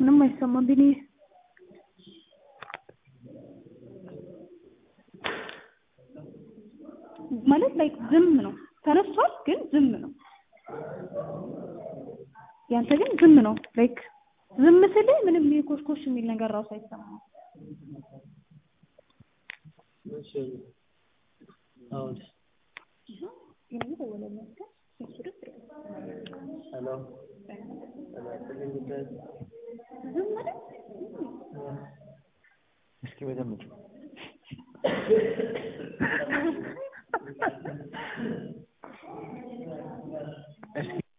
ምንም አይሰማም ቢኒ ማለት ላይክ ዝም ነው ተነስቷል ግን ዝም ነው ያንተ ግን ዝም ነው ላይክ ዝም ስልህ ምንም የኮሽኮሽ የሚል ነገር ራሱ አይሰማም እሺ አሁን ሄሎ እስኪ በደምብ